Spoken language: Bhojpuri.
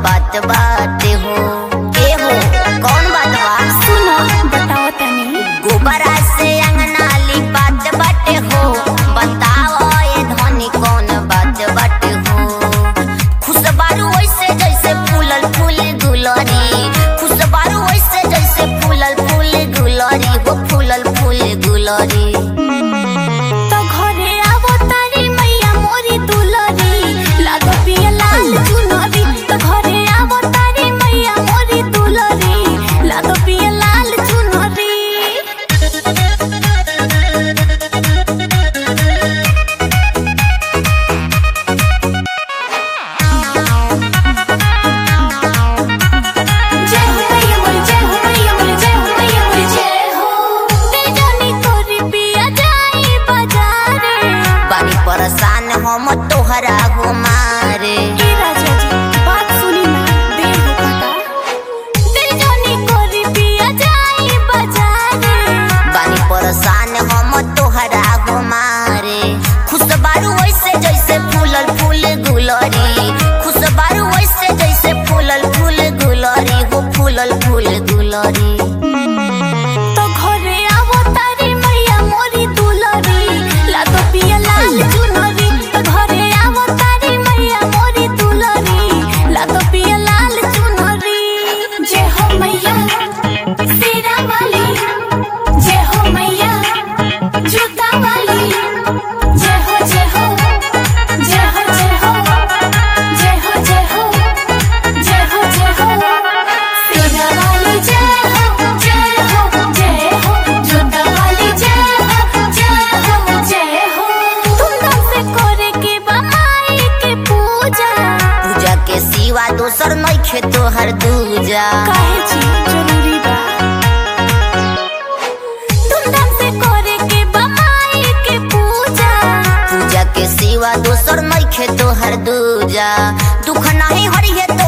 बात बाटे हो ए हो कौन बात बा सुनो बताओ तनी गोबरा से अंगना लिपात बाटे हो बताओ ये धनी कौन बात बाटे हो खुशबारू वैसे जैसे फूलल फूल गुलरी खुशबारू वैसे जैसे फूलल फूल गुलरी हो फूलल फूल गुलरी तो घरे आवो तारी मैया मोरी दुलरी लागो पिया लाल चुनरी तो घरे आवो तारी मैया मोरी दुलरी लागो पिया लाल चुनरी जय हो मैया मोरी जय हो मैया मोरी जय हो मैया मोरी जय हो तेजनी तोरी पिया जाई बाजारे बानी परेशान हम तोहरा हो मारे ए राजा जी बात सुनी ना देर होता तेजनी तोरी पिया जाई बाजारे बानी परेशान हम तोहरा हो मारे खुशबारू वैसे जैसे फूलल फूल गुलरी खुशबारू वैसे जैसे फूलल फूल गुलरी हो फूलल फूल गुलरी तो घरे आवो तारी मैया मोरी दुलरी लागो पिया लाल चुनरी तो घरे आवो तारी मैया मोरी दुलरी लागो पिया लाल चुनरी जय हो मैया सीरा वाली जय हो मैया जूता वाली जय हो जय हो जय हो जय हो जय हो जय हो जय हो जय हो सीरा वाली जय हो जय हो जय हो जूता वाली जय हो जय हो जय हो धूमधाम से करे के बमाई के पूजा पूजा के सिवा दोसर नइखे तोहर दूजा काहे छी जरूरी बा धूमधाम से करे के बमाई के पूजा पूजा के सिवा दोसर नइखे तोहर दूजा दुख नहीं हरिहे